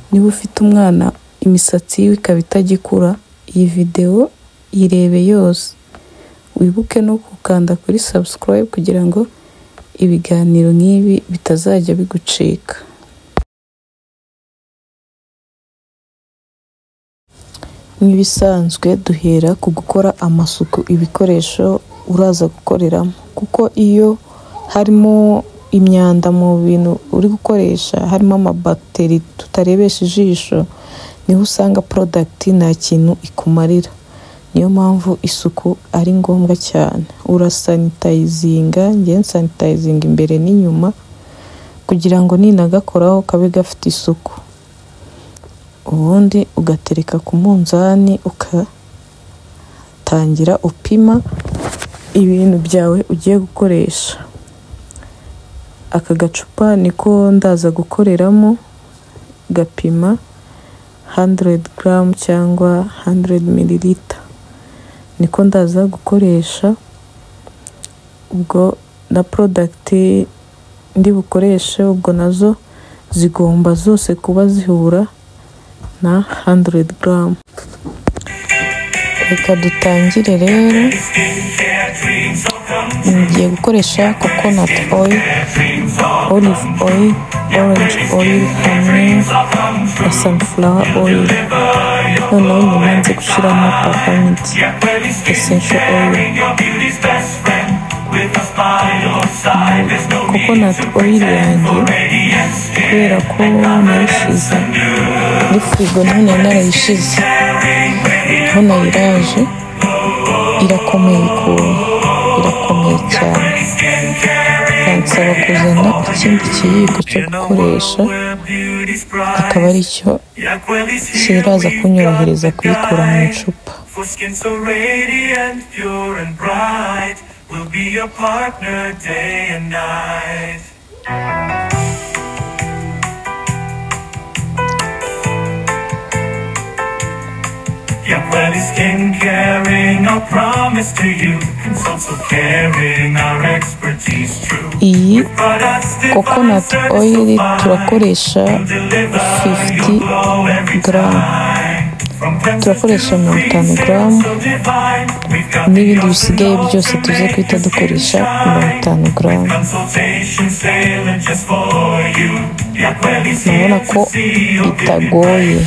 Niba ufite umwana imisatsi yiwe ikaba itagikura, iyi videwo irebe yose, wibuke no gukanda kuri subscribe kugira ngo ibiganiro nk'ibi bitazajya bigucika. Nk'ibisanzwe duhera ku gukora amasuku ibikoresho uraza gukoreramo kuko iyo harimo imyanda mu bintu uri gukoresha harimo amabagiteri tutarebesha ijisho niho usanga porodagiti nta kintu ikumarira niyo mpamvu isuku ari ngombwa cyane urasanitayizinga njyewe nsanitayizinga imbere n'inyuma kugira ngo ninagakoraho kabe gafite isuku ubundi ugatereka ku munzani ugatangira upima ibintu byawe ugiye gukoresha aka gacupa niko ndaza gukoreramo gapima 100 garamu cyangwa 100 mililita niko ndaza gukoresha ubwo na porodagiti ndi bukoreshe ubwo nazo zigomba zose kuba zihura na 100 garamu reka dutangire rero ngiye gukoresha coconut oil olive oil orange oil hamwe na sunflower oil noneho nyuma nzi gushyiramo peppermint essential oil coconut oil yanjye kubera ko narishyize muri firigo none narayishize hano iraje irakomeye ukuntu irakomeye cyane bansaba kuzana ikindi kiyiko cyo gukoresha akaba ari cyo kiraza kunyorohereza kuyikura mu icupa Yaquelli Skin Caring, our promise to you. Consult so caring, our expertise true. iyi Products divine coconut oil certified, turakoresha deliver 50 glow every garamu from Kansas to turakoresha mirongo itanu garamu so divine. We've got n'ibindi bisigaye byose tuze guhita dukoresha mirongo itanu garamu consultation sailing just for you. Yaquelli's urabona ko bitagoye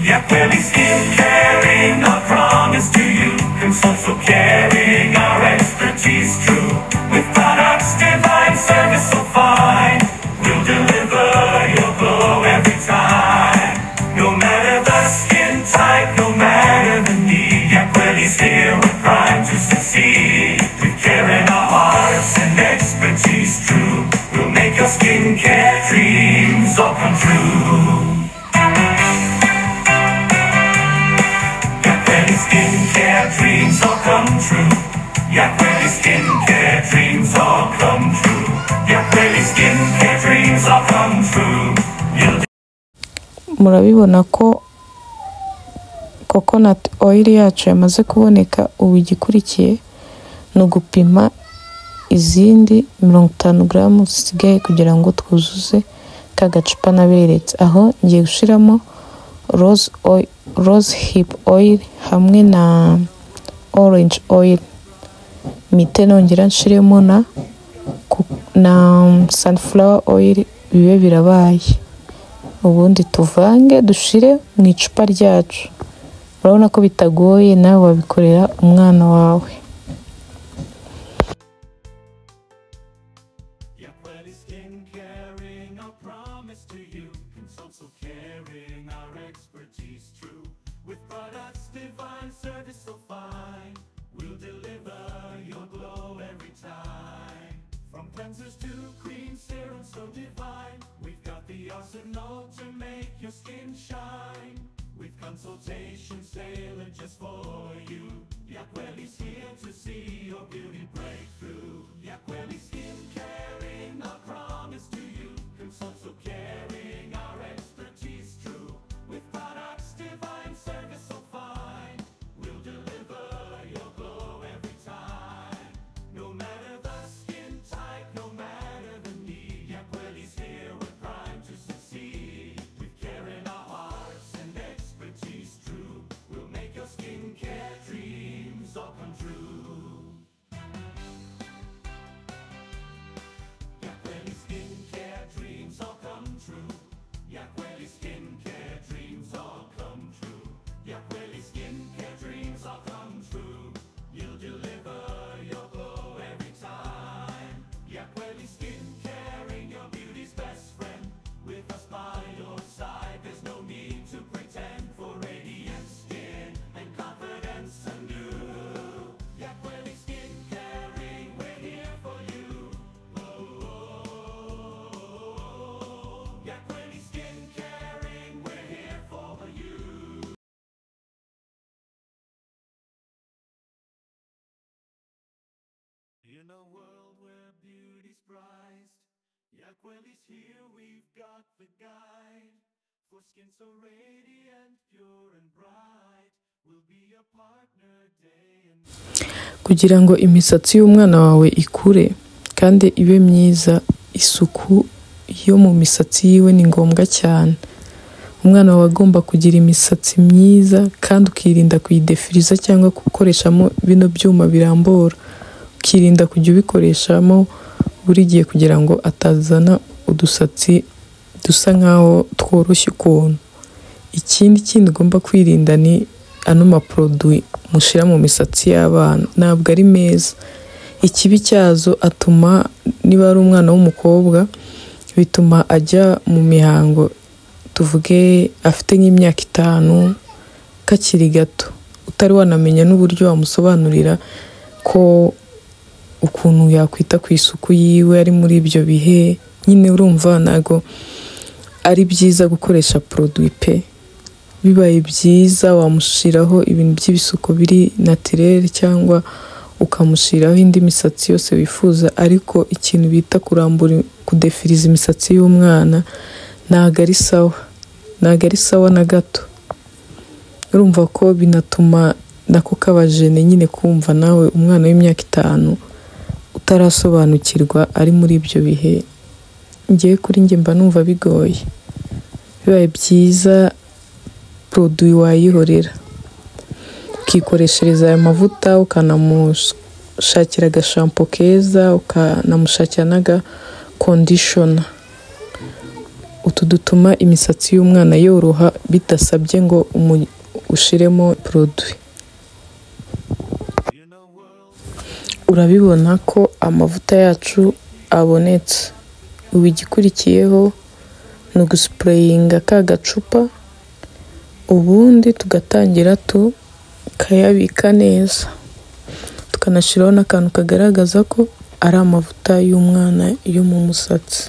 Yaquelli Skin Caring, our promise to you. Consult so caring, our expertise true. With products divine, service so fine. We'll deliver your glow every time. No matter the skin type, no matter the need, Yaquelli's here with pride to succeed. With care in our hearts and expertise true, we'll make your skincare dreams all come true. Yakweli skincare dreams all come true. Yakweli skincare dreams all come true. Yakweli skincare dreams all come true. You'll murabibona ko coconut oil yacu yamaze kuboneka ubu igikurikiye ni ugupima izindi mirongo itanu garamu zisigaye kugira ngo twuzuze ka gacupa naberetse aho ngiye gushyiramo rose oil, rose hip oil hamwe na orange oil mite nongera nshiremo na ku- na sunflower oil bibe birabaye ubundi tuvange dushire mu icupa ryacu urabona ko bitagoye nawe wabikorera umwana wawe Yaquelli Skin Caring, our promise to you. Consult so caring, our expertise true. With products divine, service so fine. We'll deliver your glow every time. From cleansers to cream serum so divine. We've got the arsenal to make your skin shine. With consultation tailored just for you. Yaquelli's here to see your beauty breakthrough. Yaquelli Skin Caring, our promise to you. Consult so caring, our expertise true. With products divine, service so fine. We'll deliver your glow every time. No matter the skin type, no matter the need. Yaquelli's here with prime to succeed. With care in our In a world where beauty's prized, Yaqueli's here, we've got the guide. For skin so radiant, pure and bright, will be a partner day and kugira ngo imisatsi y'umwana wawe ikure kandi ibe myiza isuku yo mu misatsi yiwe ni ngombwa cyane umwana wawe agomba kugira imisatsi myiza kandi ukirinda kuyidefiriza cyangwa gukoreshamo bino byuma birambora ukirinda kujya ubikoreshamo buri gihe kugira ngo atazana udusatsi dusa nkaho tworoshye ukuntu ikindi kindi ugomba kwirinda ni ano maporoduwi mushyira mu misatsi y'abana ntabwo ari meza ikibi cyazo atuma niba ari umwana w'umukobwa bituma ajya mu mihango tuvuge afite nk'imyaka itanu kakiri gato utari wanamenya n'uburyo wamusobanurira ko ukuntu yakwita ku isuku yiwe ari muri ibyo bihe nyine urumva ntabwo ari byiza gukoresha poroduwi pe bibaye byiza wamushyiraho ibintu by'ibisuko biri natirere cyangwa ukamushyiraho indi misatsi yose wifuza ariko ikintu bita kurambura kudefiriza imisatsi y'umwana ntabwo ari sawa ntabwo ari sawa na gato urumva ko binatuma nako kabajene nyine kumva nawe umwana w'imyaka itanu utarasobanukirwa ari muri ibyo bihe ngewe kuri njye mba numva bigoye bibaye byiza poroduwi wayihorera ukikoreshereza ayo mavuta ukanamushakira agashampo keza ukanamushakira n'agakondishona utu dutuma imisatsi y'umwana yoroha bidasabye ngo umu- ushiremo poroduwi in a world urabibona ko amavuta yacu abonetse ubu igikurikiyeho ni ugusipureyinga ka gacupa ubundi tugatangira tukayabika neza tukanashyiraho n'akantu kagaragaza ko ari amavuta y'umwana yo mu musatsi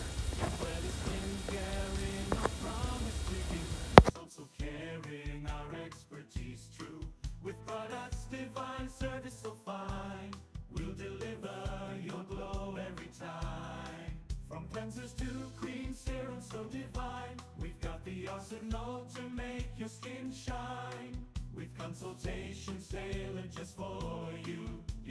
also carrying our expertise true with products divine service so fine we'll deliver your glow every time from cleansers to cream serums so divine we've got the arsenal to make your skin shine with consultations tailored just for you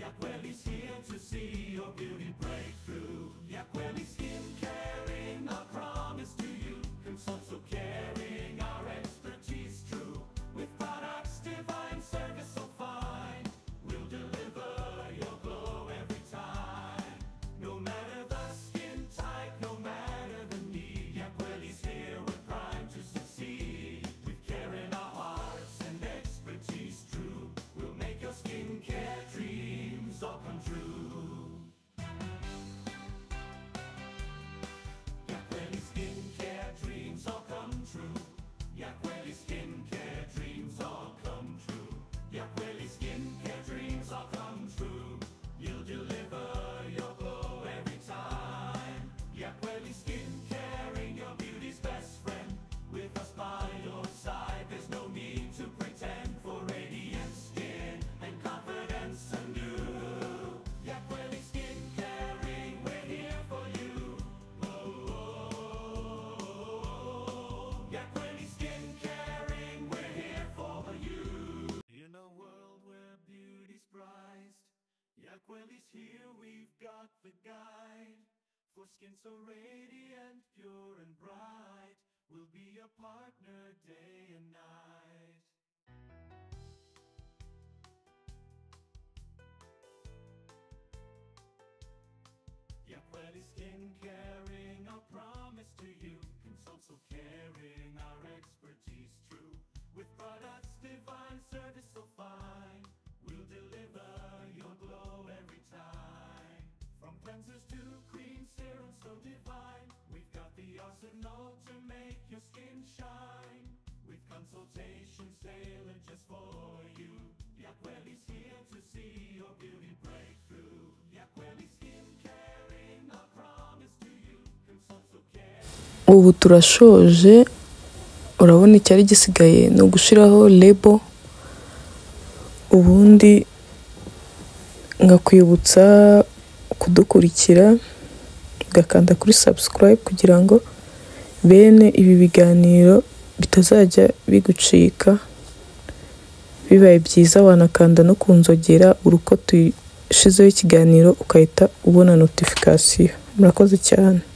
Yaqueli's here to see your beauty breakthrough Yaqueli skin caring our promise to you consult so caring our expertise true with products divine service so fine we'll deliver your glow every time no matter the skin type no matter the need Yaqueli's here we're primed to succeed with care in our hearts and expertise true we'll make your skincare dreams all come true Yaqueli skincare dreams all come true. Yaqueli skincare dreams all come true. Yaqueli skincare dreams all come true. You'll deliver your glow every time. Yaqueli skin caring your beauty's best friend. With us by your side, there's no need to pretend for radiant skin and confidence anew. Yaqueli skin caring, we're here for you. Yaquili skin caring, we're here for you. In a world where beauty's prized, Yaquili's here, we've got the guide. For skin so radiant, pure and bright, we'll be a partner day and night. Yaqueli Skin Caring, our promise to you. Consult so caring, our expertise true. With products divine, service so fine. We'll deliver your glow every time. From cleansers to cream serums so divine. We've got the arsenal to make your skin shine. With consultations tailored just for you. Yaqueli's here to see your beauty breakthrough. Yaqueli Skin Caring, our promise to you. Consult so caring. ubu turashoje urabona icyari gisigaye ni ugushyiraho lebo ubundi ngakwibutsa kudukurikira ugakanda kuri subscribe kugira ngo bene ibi biganiro bitazajya bigucika bibaye byiza wanakanda no ku nzogera uri uko tuyishyizeho ikiganiro ugahita ubona notification murakoze cyane